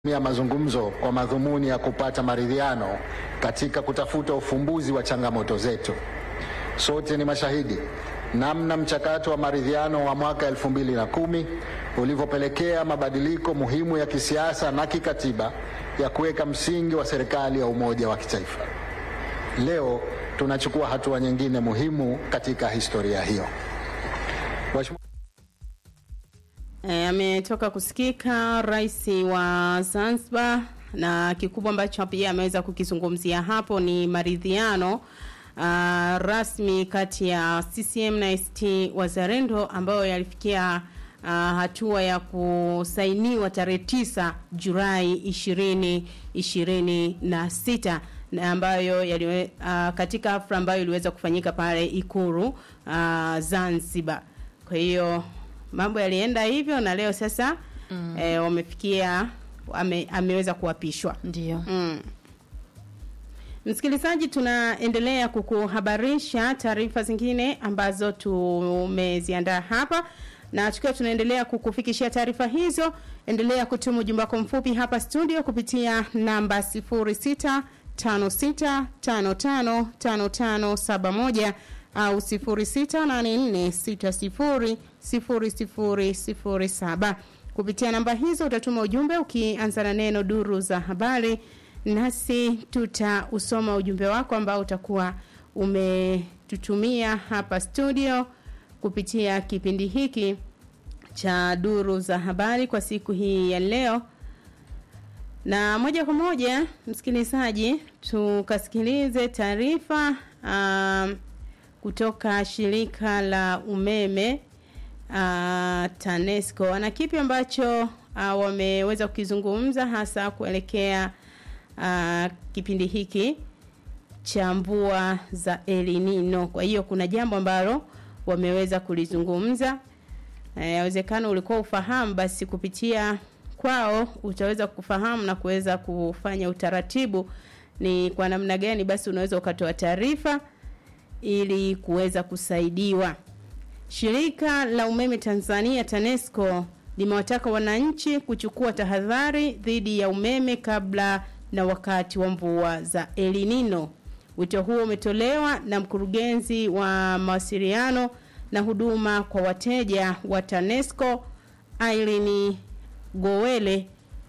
ya mazungumzo kwa madhumuni ya kupata maridhiano katika kutafuta ufumbuzi wa changamoto zetu. Sote ni mashahidi namna mchakato wa maridhiano wa mwaka 2010 ulivyopelekea mabadiliko muhimu ya kisiasa na kikatiba ya kuweka msingi wa serikali ya umoja wa kitaifa. Leo tunachukua hatua nyingine muhimu katika historia hiyo. Mheshimiwa E, ametoka kusikika rais wa Zanzibar na kikubwa ambacho pia ameweza kukizungumzia hapo ni maridhiano uh, rasmi kati ya CCM na ACT Wazalendo ambayo yalifikia uh, hatua ya kusainiwa tarehe tisa Julai ishirini ishirini na sita na ambayo yaliwe, uh, katika hafla ambayo iliweza kufanyika pale Ikulu uh, Zanzibar. Kwa hiyo mambo yalienda hivyo na leo sasa mm. e, wamefikia ame, ameweza kuapishwa Ndio. mm. Msikilizaji, tunaendelea kukuhabarisha taarifa zingine ambazo tumeziandaa hapa na tukiwa tunaendelea kukufikishia taarifa hizo, endelea kutuma ujumbe wako mfupi hapa studio kupitia namba 0656555571 au 0684600007. Kupitia namba hizo utatuma ujumbe ukianza na neno duru za habari, nasi tutausoma ujumbe wako ambao utakuwa umetutumia hapa studio kupitia kipindi hiki cha duru za habari kwa siku hii ya leo. Na moja kwa moja, msikilizaji, tukasikilize taarifa um, kutoka shirika la umeme uh, TANESCO. Ana kipi ambacho uh, wameweza kukizungumza hasa kuelekea uh, kipindi hiki cha mvua za El Nino. Kwa hiyo kuna jambo ambalo wameweza kulizungumza. Yawezekana e, ulikuwa ufahamu, basi kupitia kwao utaweza kufahamu na kuweza kufanya utaratibu ni kwa namna gani basi unaweza ukatoa taarifa ili kuweza kusaidiwa. Shirika la umeme Tanzania TANESCO limewataka wananchi kuchukua tahadhari dhidi ya umeme kabla na wakati wa mvua za El Nino. Wito huo umetolewa na mkurugenzi wa mawasiliano na huduma kwa wateja wa TANESCO Irene Gowele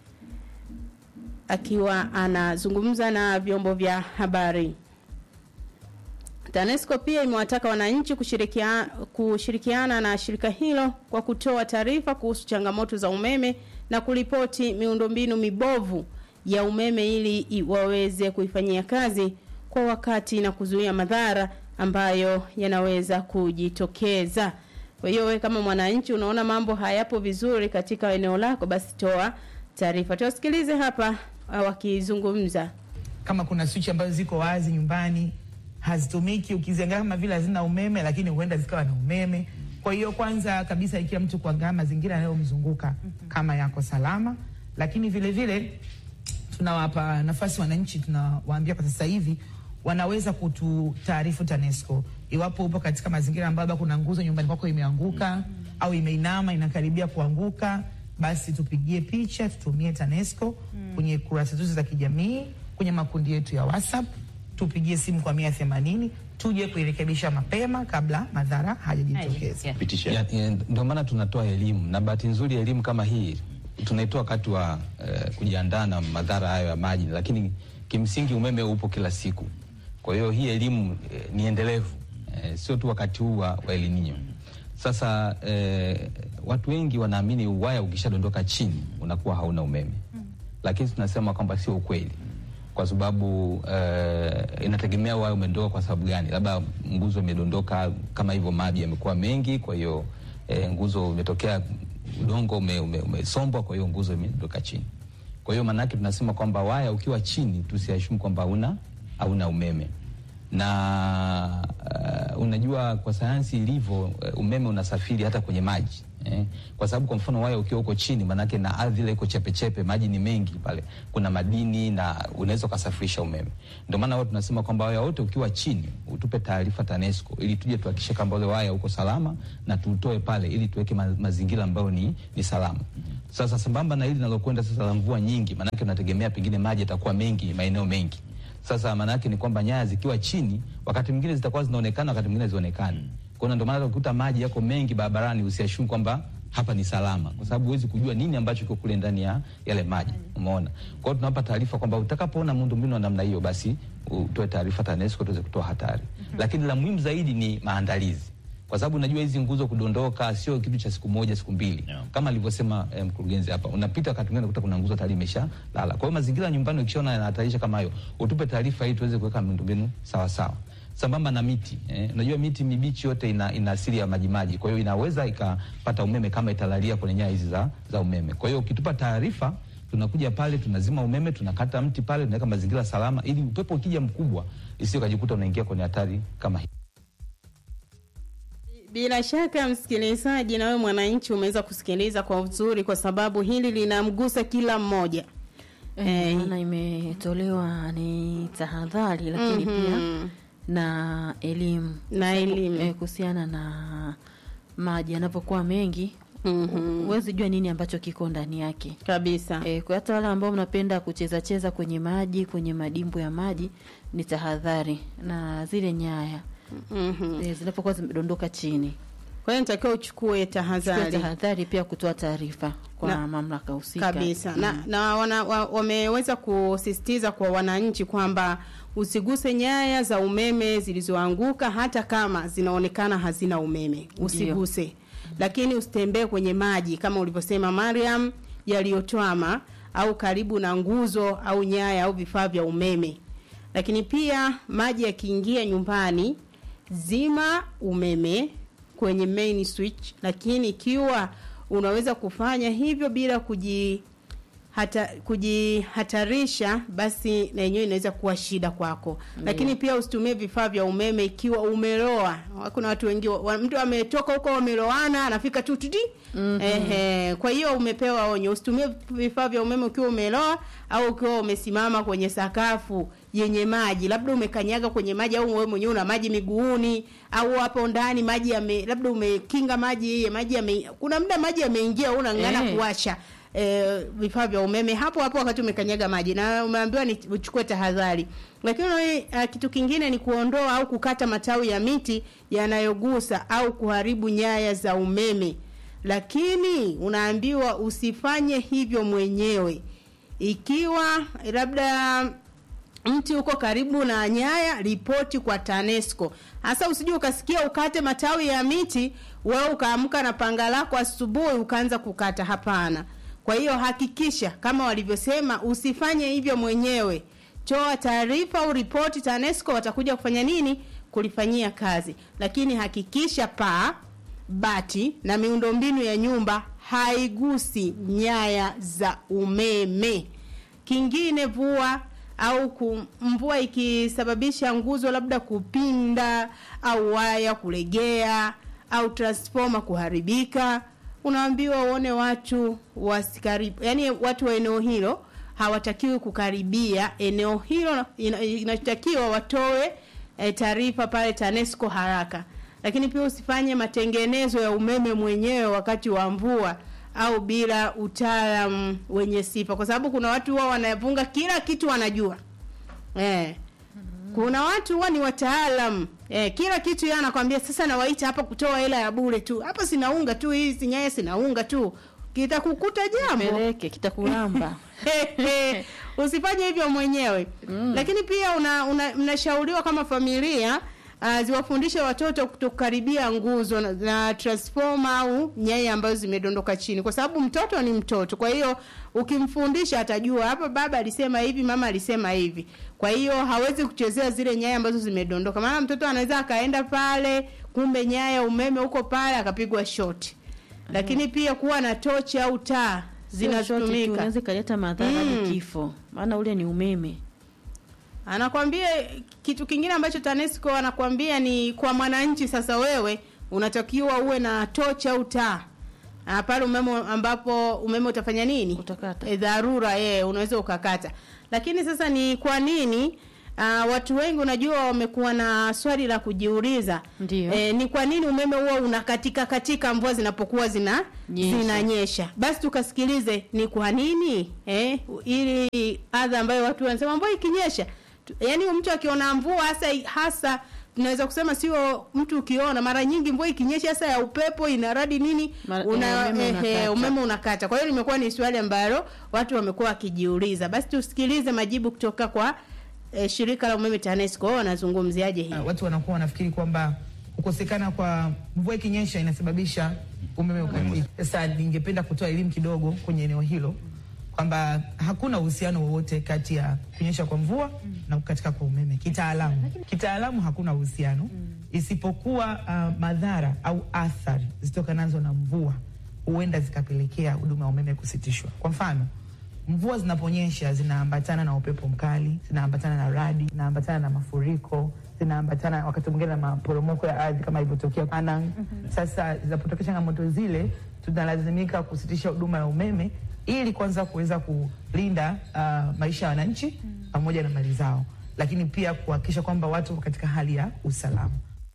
akiwa anazungumza na vyombo vya habari. TANESCO pia imewataka wananchi kushirikiana, kushirikiana na shirika hilo kwa kutoa taarifa kuhusu changamoto za umeme na kuripoti miundombinu mibovu ya umeme ili waweze kuifanyia kazi kwa wakati na kuzuia madhara ambayo yanaweza kujitokeza. Kwa hiyo wewe kama mwananchi unaona mambo hayapo vizuri katika eneo lako, basi toa taarifa. Tuwasikilize hapa wakizungumza. Kama kuna switch ambazo ziko wazi nyumbani hazitumiki, ukiziangalia kama vile hazina umeme, lakini huenda zikawa na umeme. Kwa hiyo kwanza kabisa, ikiwa mtu kuangalia mazingira yanayomzunguka kama yako salama, lakini vile vile tunawapa nafasi wananchi, tunawaambia kwa sasa hivi wanaweza kututaarifu TANESCO iwapo upo katika mazingira ambayo kuna nguzo nyumbani kwako imeanguka mm -hmm. au imeinama inakaribia kuanguka, basi tupigie picha, tutumie TANESCO mm. kwenye kurasa zetu za kijamii, kwenye makundi yetu ya WhatsApp, tupigie simu kwa mia themanini tuje kuirekebisha mapema kabla madhara hayajitokeza. Yeah. Ndio maana tunatoa elimu, na bahati nzuri elimu kama hii tunaitoa wakati wa uh, kujiandaa na madhara hayo ya maji, lakini kimsingi umeme upo kila siku. Kwa hiyo hii elimu eh, ni endelevu eh, sio tu wakati huu wa El Nino. Sasa eh, watu wengi wanaamini uwaya ukishadondoka chini unakuwa hauna umeme mm. Lakini tunasema kwamba sio ukweli, kwa sababu eh, inategemea waya umedondoka kwa sababu gani. Labda nguzo imedondoka kama hivyo, maji yamekuwa mengi, kwa hiyo eh, nguzo imetokea udongo umesombwa, ume, kwa hiyo nguzo imedondoka chini. Kwa hiyo maanake tunasema kwamba waya ukiwa chini tusiashumu kwamba hauna hauna umeme na uh, unajua kwa sayansi ilivyo, uh, umeme unasafiri hata kwenye maji Eh, kwa sababu kwa mfano waya ukiwa uko chini, manake na ardhi ile iko chepechepe, maji ni mengi pale, kuna madini na unaweza ukasafirisha umeme. Ndio maana wao tunasema kwamba waya wote ukiwa chini utupe taarifa TANESCO ili tuje tuhakikishe kwamba ule waya uko salama na tuutoe pale ili tuweke ma mazingira ambayo ni, ni salama. Sasa sambamba na hili linalokwenda sasa la mvua nyingi, manake unategemea pengine maji yatakuwa mengi maeneo mengi. Sasa maana yake ni kwamba nyaya zikiwa chini, wakati mwingine zitakuwa zinaonekana, wakati mwingine zionekani. Kwa hiyo ndio maana ukikuta maji yako mengi barabarani, usiashumu kwamba hapa ni salama, kwa sababu huwezi kujua nini ambacho kiko kule ndani ya yale maji. Umeona? Kwa hiyo tunawapa taarifa kwamba utakapoona miundombinu ya namna hiyo, basi utoe taarifa TANESCO tuweze kutoa hatari. Lakini la muhimu zaidi ni maandalizi kwa sababu unajua hizi nguzo kudondoka sio kitu cha siku moja siku mbili Yeah. kama alivyosema eh, mkurugenzi hapa, unapita wakati mwingine unakuta kuna nguzo tayari imesha lala. Kwa hiyo mazingira ya nyumbani ukishaona yanahatarisha kama hayo, utupe taarifa ili tuweze kuweka miundombinu sawa sawa. Sambamba na miti eh, unajua miti mibichi yote ina, ina asili ya majimaji, kwa hiyo inaweza ikapata umeme kama italalia kwenye nyaya hizi za, za umeme. Kwa hiyo ukitupa taarifa tunakuja pale tunazima umeme, tunakata mti pale, tunaweka mazingira salama, ili upepo ukija mkubwa isio kajikuta unaingia kwenye hatari kama hii. Bila shaka msikilizaji, na wewe mwananchi umeweza kusikiliza kwa uzuri, kwa sababu hili linamgusa kila mmoja. Eh, Eh, maana imetolewa ni tahadhari lakini Mhm. pia na elimu Na elimu. eh, kuhusiana na maji yanapokuwa mengi Mhm. huwezi jua nini ambacho kiko ndani yake. Kabisa. E, kwa hata wale ambao mnapenda kucheza cheza kwenye maji kwenye madimbu ya maji ni tahadhari na zile nyaya Mhm. e, zinapokuwa zimedondoka chini Kwa hiyo nitakiwa uchukue Chukua tahadhari tahadhari pia kutoa taarifa kwa Na- mamlaka husika kabisa na, na wana, wa, wameweza kusisitiza kwa wananchi kwamba usiguse nyaya za umeme zilizoanguka hata kama zinaonekana hazina umeme usiguse lakini usitembee kwenye maji kama ulivyosema Mariam yaliyotwama au karibu na nguzo au nyaya au vifaa vya umeme lakini pia maji yakiingia nyumbani zima umeme kwenye main switch lakini ikiwa unaweza kufanya hivyo bila kuji hata kujihatarisha basi na yenyewe inaweza kuwa shida kwako lakini pia usitumie vifaa vya umeme ikiwa umeloa kuna watu wengi wa, mtu ametoka huko wameloana anafika tu titi ehe kwa hiyo umepewa onyo usitumie vifaa vya umeme ukiwa umeloa au ukiwa umesimama kwenye sakafu yenye maji labda umekanyaga kwenye maji au wewe mwenyewe una maji miguuni au hapo ndani maji yame labda umekinga maji maji yame kuna muda maji yameingia unang'ana Eh. kuwasha eh, vifaa vya umeme hapo hapo wakati umekanyaga maji na umeambiwa ni uchukue tahadhari lakini uh, kitu kingine ni kuondoa au kukata matawi ya miti yanayogusa au kuharibu nyaya za umeme lakini unaambiwa usifanye hivyo mwenyewe ikiwa labda mti uko karibu na nyaya ripoti kwa TANESCO. Hasa usije ukasikia ukate matawi ya miti, wewe ukaamka na panga lako asubuhi ukaanza kukata. Hapana. Kwa hiyo hakikisha kama walivyosema, usifanye hivyo mwenyewe. Toa taarifa au ripoti TANESCO, watakuja kufanya nini? Kulifanyia kazi, lakini hakikisha paa bati na miundombinu ya nyumba haigusi nyaya za umeme. Kingine vua au ku- mvua ikisababisha nguzo labda kupinda au waya kulegea au transformer kuharibika, unaambiwa uone watu wasikaribu, yani watu wa eneo hilo hawatakiwi kukaribia eneo hilo, ina- inatakiwa watoe e, taarifa pale TANESCO haraka. Lakini pia usifanye matengenezo ya umeme mwenyewe wakati wa mvua au bila utaalamu wenye sifa, kwa sababu kuna watu huwa wanavunga kila kitu wanajua eh. Kuna watu huwa ni wataalam eh, kila kitu yeye anakwambia sasa, nawaita hapa kutoa hela ya bure tu, hapa sinaunga tu, hii sinyaya sinaunga tu, kitakukuta jambo peleke kitakulamba usifanye hivyo mwenyewe mm. Lakini pia una, una, mnashauriwa kama familia uh, ziwafundishe watoto kutokaribia nguzo na, na transformer au nyaya ambazo zimedondoka chini, kwa sababu mtoto ni mtoto. Kwa hiyo ukimfundisha atajua hapa baba alisema hivi, mama alisema hivi. Kwa hiyo hawezi kuchezea zile nyaya ambazo zimedondoka, maana mtoto anaweza akaenda pale, kumbe nyaya umeme huko pale akapigwa shoti. Lakini pia kuwa na tochi au taa Sio shoti tu, zinazotumika unaweza ikaleta madhara hadi Mm. kifo maana ule ni umeme anakwambia kitu kingine ambacho TANESCO anakwambia ni kwa mwananchi. Sasa wewe unatakiwa uwe na tochi au taa Ah, pale umeme ambapo umeme utafanya nini Utakata. e, dharura e, unaweza ukakata lakini sasa ni kwa nini Uh, watu wengi unajua wamekuwa na swali la kujiuliza Ndiyo. e, ni kwa nini umeme huo unakatika katika mvua zinapokuwa zina Nyesha. zinanyesha basi tukasikilize ni kwa nini eh, ili adha ambayo watu wanasema mvua ikinyesha tu- yaani mtu akiona mvua hasa hasa tunaweza kusema sio mtu ukiona mara nyingi mvua ikinyesha hasa ya upepo inaradi nini Mara- una, eh, umeme eh, unakata. eh, umeme unakata kwa hiyo limekuwa ni swali ambalo watu wamekuwa wakijiuliza basi tusikilize majibu kutoka kwa eh, shirika la umeme TANESCO wao wanazungumziaje hii Uh, watu wanakuwa wanafikiri kwamba kukosekana kwa mvua ikinyesha inasababisha umeme ukatike. Sasa ningependa kutoa elimu kidogo kwenye eneo hilo kwamba hakuna uhusiano wowote kati ya kunyesha kwa mvua na kukatika kwa umeme kitaalamu. Kitaalamu hakuna uhusiano isipokuwa uh, madhara au athari zitokanazo na mvua huenda zikapelekea huduma ya umeme kusitishwa. Kwa mfano, mvua zinaponyesha zinaambatana na upepo mkali, zinaambatana na radi, zinaambatana na mafuriko, zinaambatana wakati mwingine na maporomoko ya ardhi kama ilivyotokea Anang. Sasa zinapotokea changamoto zile, tunalazimika kusitisha huduma ya umeme ili kwanza kuweza kulinda uh, maisha ya wananchi pamoja na mali zao, lakini pia kuhakikisha kwamba watu wako katika hali ya usalama.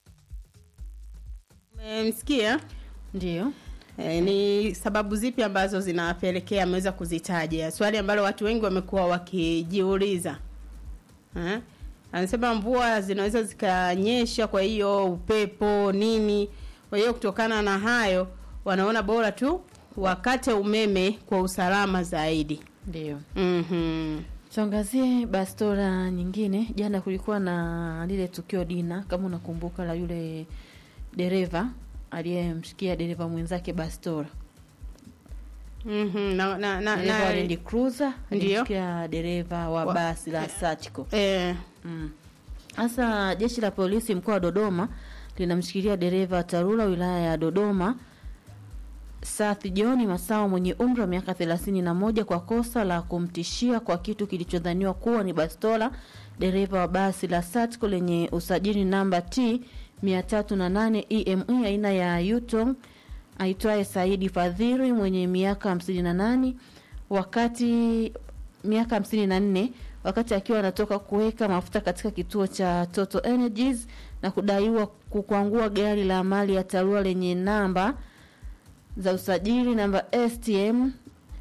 umemsikia Ndio. E, ni sababu zipi ambazo zinawapelekea ameweza kuzitaja swali ambalo watu wengi wamekuwa wakijiuliza Eh? anasema mvua zinaweza zikanyesha kwa hiyo upepo nini kwa hiyo kutokana na hayo wanaona bora tu wakate umeme kwa usalama zaidi Ndio. mm-hmm. Tuangazie bastola nyingine. Jana kulikuwa na lile tukio dina, kama unakumbuka, la yule dereva aliyemshikia dereva mwenzake bastola. Mm-hmm. na, na, na, Dereva wa na, Land Cruiser Ndio. alimshikia dereva wa Wa- basi la Sachco. eh, Mm. Sasa jeshi la polisi mkoa wa Dodoma linamshikilia dereva wa TARURA wilaya ya Dodoma Sathi John Masao mwenye umri wa miaka thelathini na moja kwa kosa la kumtishia kwa kitu kilichodhaniwa kuwa ni bastola dereva wa basi la Satco lenye usajili namba T 308 EME aina ya Yutong aitwaye Saidi Fadhili mwenye miaka 58 wakati miaka 54 wakati akiwa anatoka kuweka mafuta katika kituo cha Total Energies na kudaiwa kukwangua gari la mali ya TARURA lenye namba za usajili namba STM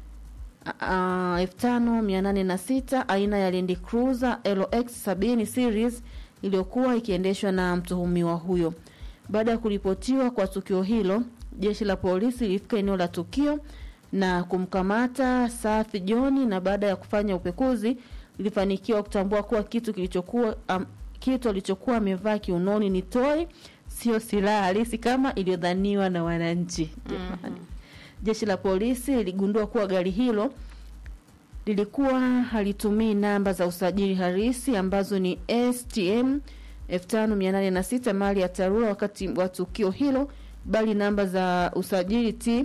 elfu tano mia nane na sita aina ya Land Cruiser LX 70 series iliyokuwa ikiendeshwa na mtuhumiwa huyo. Baada ya kuripotiwa kwa tukio hilo, jeshi la polisi lilifika eneo la tukio na kumkamata Safi John, na baada ya kufanya upekuzi lilifanikiwa kutambua kuwa kitu kilichokuwa um, kitu alichokuwa amevaa kiunoni ni toi, sio silaha halisi kama iliyodhaniwa na wananchi. Jamani. Jeshi la polisi liligundua kuwa gari hilo lilikuwa halitumii namba za usajili halisi ambazo ni STM 5806 mali ya TARURA wakati wa tukio hilo, bali namba za usajili T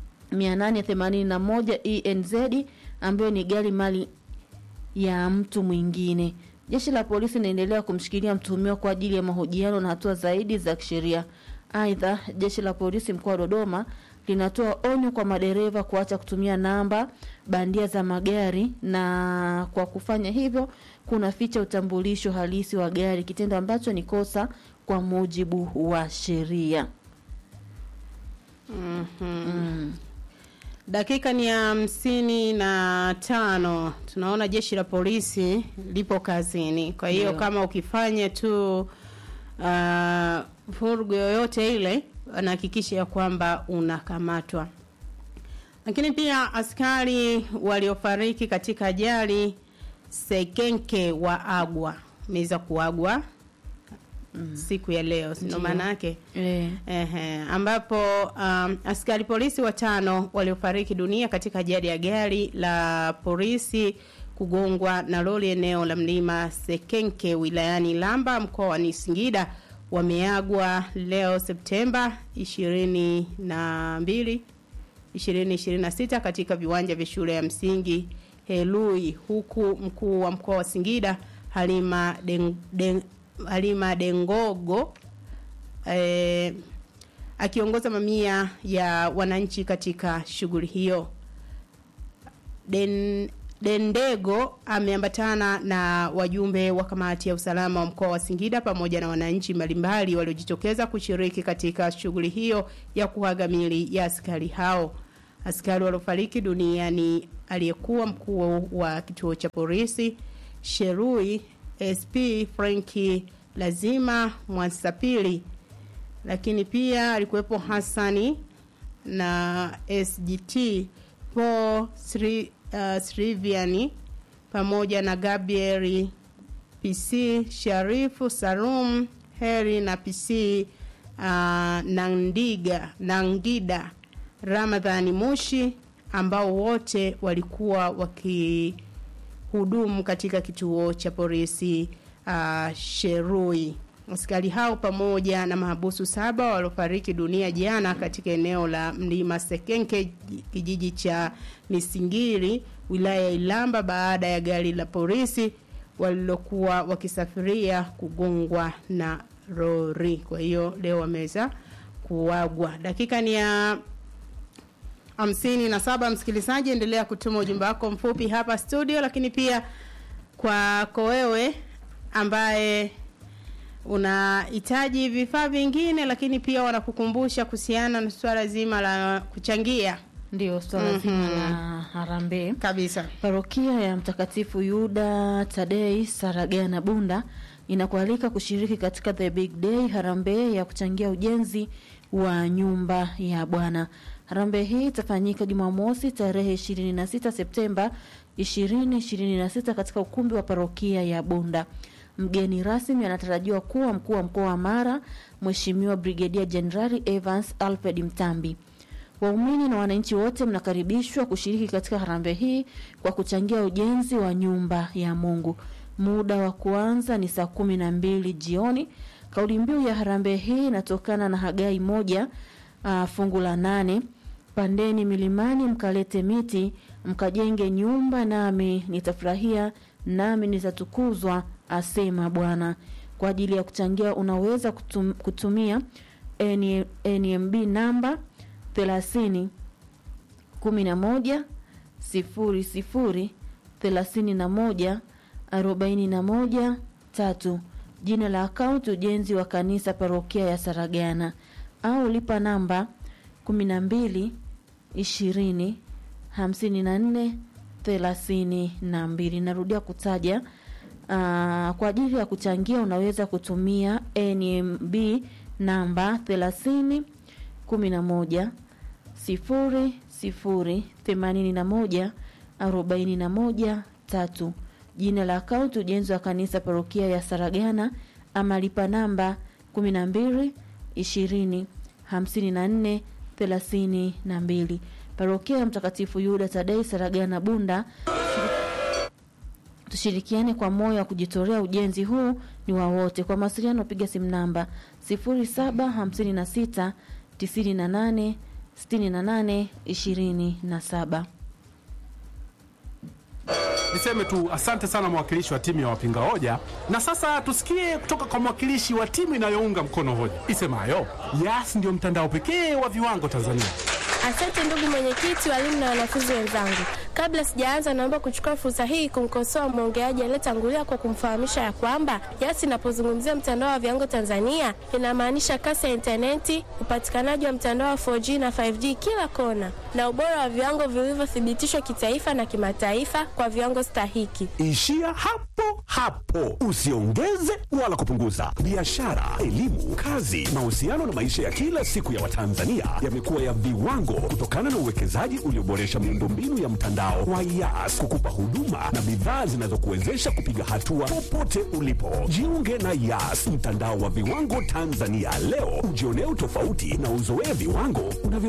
881 ENZ ambayo ni gari mali ya mtu mwingine. Jeshi la polisi linaendelea kumshikilia mtuhumiwa kwa ajili ya mahojiano na hatua zaidi za kisheria. Aidha, jeshi la polisi mkoa wa Dodoma linatoa onyo kwa madereva kuacha kutumia namba bandia za magari, na kwa kufanya hivyo kunaficha utambulisho halisi wa gari, kitendo ambacho ni kosa kwa mujibu wa sheria. Mm. dakika ni hamsini na tano tunaona jeshi la polisi lipo kazini kwa hiyo Ndio. kama ukifanya tu uh, vurugu yoyote ile anahakikisha ya kwamba unakamatwa lakini pia askari waliofariki katika ajali sekenke wa agwa ameweza kuagwa siku ya leo sino Ndio. maana yake Eh. Ehe, ambapo um, askari polisi watano waliofariki dunia katika ajali ya gari la polisi kugongwa na lori eneo la mlima Sekenke wilayani Lamba mkoani Singida wameagwa leo Septemba 22 2026 katika viwanja vya shule ya msingi Helui huku mkuu wa mkoa wa Singida Halima Den, Den, Halima Dengogo eh, akiongoza mamia ya wananchi katika shughuli hiyo. Den, Dendego ameambatana na wajumbe wa kamati ya usalama wa mkoa wa Singida pamoja na wananchi mbalimbali waliojitokeza kushiriki katika shughuli hiyo ya kuaga mili ya askari hao. Askari waliofariki dunia ni aliyekuwa mkuu wa kituo cha polisi Sherui SP Franki Lazima Mwansapili, lakini pia alikuwepo Hassani na SGT Paul Sri, uh, Sriviani pamoja na Gabriel PC Sharifu Salum Heri na PC uh, Nandiga Nangida Ramadhani Mushi ambao wote walikuwa wakihudumu katika kituo cha polisi uh, Sherui. Askari hao pamoja na mahabusu saba waliofariki dunia jana katika eneo la Mlima Sekenke kijiji cha Misingiri wilaya ya Ilamba baada ya gari la polisi walilokuwa wakisafiria kugongwa na lori. Kwa hiyo leo wameweza kuagwa. Dakika ni ya hamsini na saba. Msikilizaji, endelea kutuma ujumbe wako mfupi hapa studio, lakini pia kwako wewe ambaye unahitaji vifaa vingine, lakini pia wanakukumbusha kuhusiana na swala zima la kuchangia Ndio swala zima la harambee kabisa. Parokia ya Mtakatifu Yuda Tadei Saragana Bunda inakualika kushiriki katika the big day harambee ya kuchangia ujenzi wa nyumba ya Bwana. Harambee hii itafanyika Jumamosi tarehe 26 Septemba 2026 katika ukumbi wa parokia ya Bunda. Mgeni rasmi anatarajiwa kuwa mkuu wa mkoa wa Mara, Mheshimiwa Brigedia Jenerali Evans Alfred Mtambi. Waumini na wananchi wote mnakaribishwa kushiriki katika harambee hii kwa kuchangia ujenzi wa nyumba ya Mungu. Muda wa kuanza ni saa kumi na mbili jioni. Kauli mbiu ya harambee hii inatokana na Hagai moja uh, fungu la nane pandeni milimani mkalete miti mkajenge nyumba, nami nitafurahia, nami nitatukuzwa, asema Bwana. Kwa ajili ya kuchangia unaweza kutum, kutumia N- NMB namba thelathini kumi na moja sifuri sifuri thelathini na moja arobaini na moja tatu jina la akaunti ujenzi wa kanisa parokia ya Saragana au lipa namba kumi na mbili ishirini hamsini na nne thelathini na mbili. Narudia kutaja aa, kwa ajili ya kuchangia unaweza kutumia NMB namba thelathini kumi na moja sifuri sifuri themanini na moja arobaini na moja tatu jina la akaunti ujenzi wa kanisa parokia ya Saragana ama lipa namba kumi na mbili ishirini hamsini na nne thelathini na mbili parokia ya Mtakatifu Yuda Tadei Saragana Bunda. Tushirikiane kwa moyo wa kujitolea, ujenzi huu ni wa wote. Kwa mawasiliano piga simu namba 0756 98 68 27. Niseme tu asante sana mwakilishi wa timu ya wapinga hoja, na sasa tusikie kutoka kwa mwakilishi wa timu inayounga mkono hoja isemayo Yas ndio mtandao pekee wa viwango Tanzania. Asante ndugu mwenyekiti, walimu na wanafunzi wenzangu. Kabla sijaanza, naomba kuchukua fursa hii kumkosoa mwongeaji aliyetangulia kwa kumfahamisha ya kwamba Yas inapozungumzia mtandao wa viwango Tanzania inamaanisha kasi ya intaneti, upatikanaji wa mtandao wa 4G na 5G kila kona, na ubora wa viwango vilivyothibitishwa kitaifa na kimataifa kwa viwango stahiki. Ishia hapo hapo, usiongeze wala kupunguza. Biashara, elimu, kazi, mahusiano na maisha ya kila siku ya Watanzania yamekuwa ya viwango kutokana na uwekezaji ulioboresha miundombinu ya mtandao wa Yas kukupa huduma na bidhaa zinazokuwezesha kupiga hatua popote ulipo. Jiunge na Yas, mtandao wa viwango Tanzania leo, ujionee utofauti na uzoee viwango unavyo